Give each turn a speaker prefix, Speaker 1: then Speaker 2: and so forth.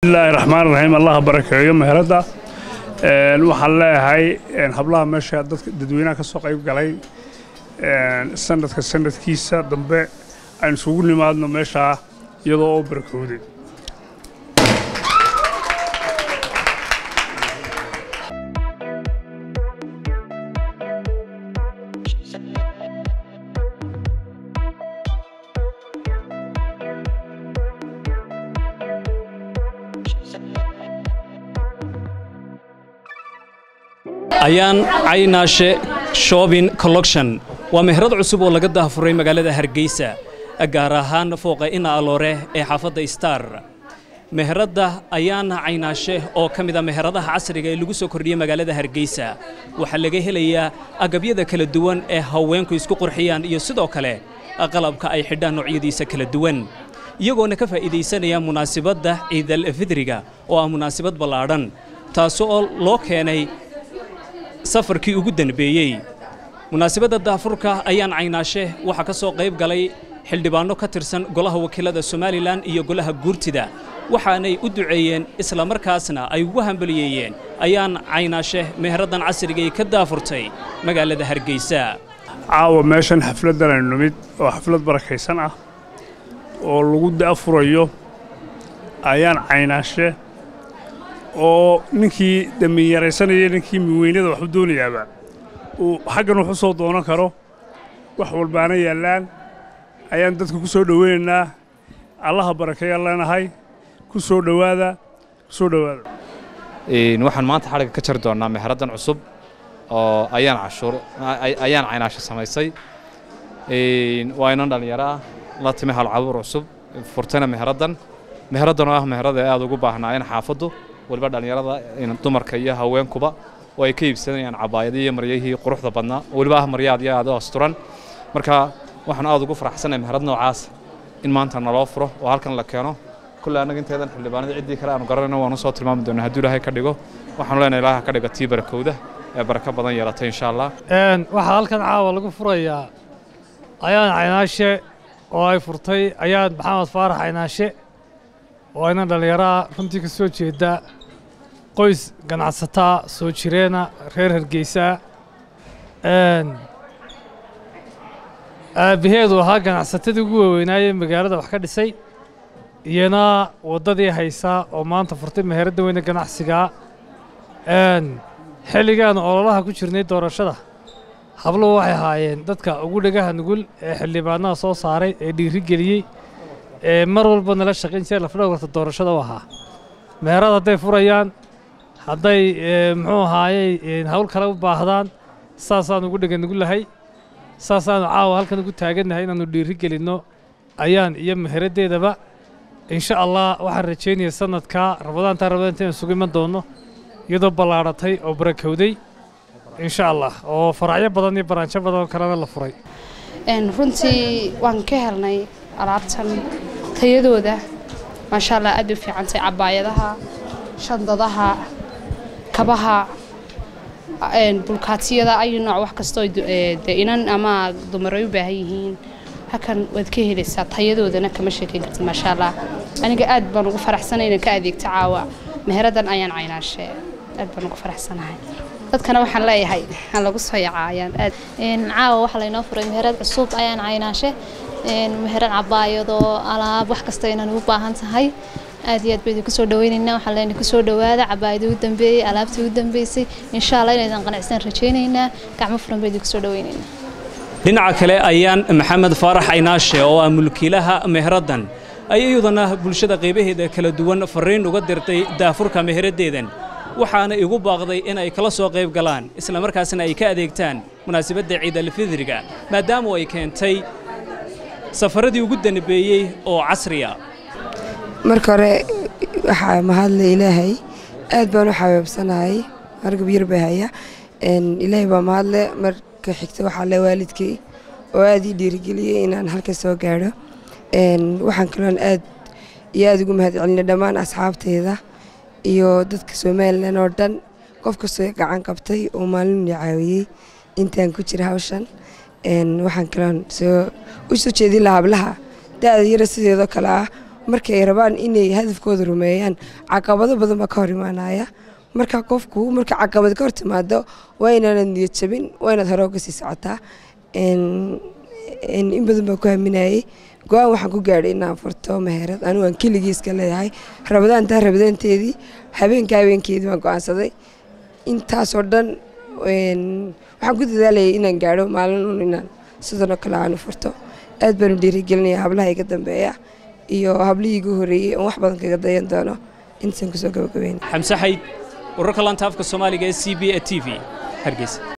Speaker 1: bismillaahi raxmaan raxiim allaha barakeeyo meheradda waxaan leeyahay hablaha meesha dadka dadweynaha ka soo qayb galay sanadka sanadkiisa dambe aynu isugu nimaadno meeshaa iyadoo oo barakowday
Speaker 2: ayaan caynaashe shoobin collection waa meherad cusub oo laga daahfuray magaalada hargeysa gaar ahaan fooqa ina aloore ee xaafadda star meheradda ayaan caynaashe oo ka mida meheradaha casriga ee lagu soo kordhiyey magaalada hargeysa waxaa laga helayaa agabyada kala duwan ee haweenku isku qurxiyaan iyo sidoo kale qalabka ay xidhaan noocyadiisa kala duwan iyagoona ka faa'iidaysanaya munaasibadda ciidal fidriga oo ah munaasibad ballaadhan taasoo loo keenay safarkii ugu danbeeyey munaasibadda daafurka ayaan caynaashe waxaa ka soo qayb galay xildhibaanno ka tirsan golaha wakiilada somalilan iyo golaha guurtida waxaanay u duceeyeen islamarkaasna ay ugu hambaliyeeyeen ayaan caynaashe meheraddan casrigay ka daafurtay magaalada hargeysa
Speaker 1: caawa meeshan xafladdan aynu nimid oo xaflad barakaysan ah oo lagu daafurayo ayaan caynaashe oo ninkii damiinyaraysanaya ninkii miweynada waxu doonayaaba uu xaggan wax u soo doonan karo wax walbaana yaallaan ayaan dadka ku soo dhoweynaynaa allaha barakeeyaan leenahay ku soo dhowaada ku soo dhowaada
Speaker 3: waxaan maanta xadhigga ka jari doonnaa meheraddan cusub oo ayaan cashuur ayaan caynaasho samaysay waa inan dhallinyaro ah la timi halcabuur cusub furtayna meheraddan meheraddan oo ah meherada ee aad ugu baahnaayeen xaafaddu waliba dhallinyarada dumarka iyo haweenkuba oo ay ka iibsanayaan cabaayadii iyo maryahii quruxda badnaa weliba ah maryaad iyo aad u asturan marka waxaan aad ugu faraxsanahay meherad noocaas in maanta naloo furo oo halkan la keeno kulle annaga inteedan xildhibaanada ciddii kale aanu garanayno waanu soo tilmaami doonaa hadduu ilaahay ka dhigo waxaanu leenahay ilaaha ka dhiga tii barakowda ee barako badan yeelatay insha allah
Speaker 4: waxaa halkan caawa lagu furayaa ayaan caynaashe oo ay furtay ayaan maxamed faarax caynaashe oo ayna dhallinyaraha runtii ka soo jeeda qoys ganacsataa soo jireena reer hargeysaa aabbaheedu ahaa ganacsatadii ugu waaweynaaye magaalada wax ka dhisay iyana waddadii haysaa oo maanta furtay meheradda weyne ganacsigaa xilligaan ololaha ku jirnay doorashada habluhu waxay ahaayeen dadka ugu dhagaha nugul ee xildhibaanaha soo saaray ee dhiiri geliyey ee mar walba nala shaqayn jira lafdhowrta doorashada u ahaa meherad hadday furayaan hadday muxuu ahaayey hawl kale u baahdaan saasaan ugu dhega nugu lahay saasaanu caawa halkan ugu taagannahay inaannu dhiiri gelinno ayaan iyo meheraddeedaba insha allah waxaan rajaynaya sanadkaa rabadaantaa rabadaanta inaan sugu iman doonno iyadoo ballaadhatay oo barakowday insha allah oo faracyo badan iyo baraanjo badan oo kalena la furay
Speaker 5: runtii waan ka helnay alaabtan tayadooda maasha allah aad u fiicantay cabaayadaha shandadaha kabaha bulkaatiyada ayu nooc wax kastoo de inan ama dumaray u baahan yihiin halkan waad ka helaysaa tayadoodana kama sheekayn kartid maasha allah aniga aad baan ugu faraxsanay inaan ka adeegto caawa meheraddan ayaan caynaashe aad baan ugu faraxsanahay dadkana waxaan leeyahay aan lagu soo yacaayaan aad
Speaker 6: caawa waxaa laynoo furay meherad cusub ayaan caynaashe meherad cabaayado alaab wax kasta inaan ugu baahan tahay aad iyo aad baydu kusoo dhaweynaynaa waxaan leenahay kusoo dhawaada cabaayadii u dambeeyey alaabtii u dambeysay insha allah inaydan qanacsan rajaynaynaa gacmo furan baydu kusoo dhaweynaynaa
Speaker 2: dhinaca kale ayaan maxamed faarax caynaashe oo ah mulkiilaha meheraddan ayay iyaduna bulshada qaybaheeda kala duwan farriin uga dirtay daafurka meheraddeedan waxaana igu baaqday in ay kala soo qayb galaan islamarkaasna ay ka adeegtaan munaasabadda ciidalfidriga maadaama ay keentay safaradii ugu danbeeyey oo casriya
Speaker 7: marka hore waxaa mahadle ilaahay aad baan u xabeebsanahay hargab yar bay haya ilaahay baa mahadle marka xigta waxaa le waalidkay oo aad ii dhiirigeliyey inaan halka soo gaadho waxaan kaloon aad iyo aad ugu mahad celinay dhammaan asxaabteyda iyo dadka somalilan oo dhan qof kastoo gacan qabtay oo maalin i caawiyey intaan ku jira hawshan waxaan kaloon soo u soo jeedin lahaa hablaha da-da yara sideedoo kale ah markay rabaan inay hadafkooda rumeeyaan caqabado badan baa ka hor imaanaya marka qofku marka caqabad ka hor timaado waa inaanad niyad jabin waa inaad hore uga sii socotaa in badan baan ku haminayay go-aan waxaan ku gaadhay inaan furto meherad anigu aan keligii iska leeyahay rabadaantaa rabadaanteedii habeenka habeenkeedii baan go-aansaday intaasoo dhan waxaan ku dadaalayay inaan gaadho maalin un inaan sidanoo kale aanu furto aad baanu dhiirigelinaya hablaha iga dambeeya iyo hablihii igu horreeyey oon wax badan kaga dayan doono intaan kusoo gabagabeyn
Speaker 2: xamse xayd wararka lanta afka soomaaliga ee c b e t v hargeysa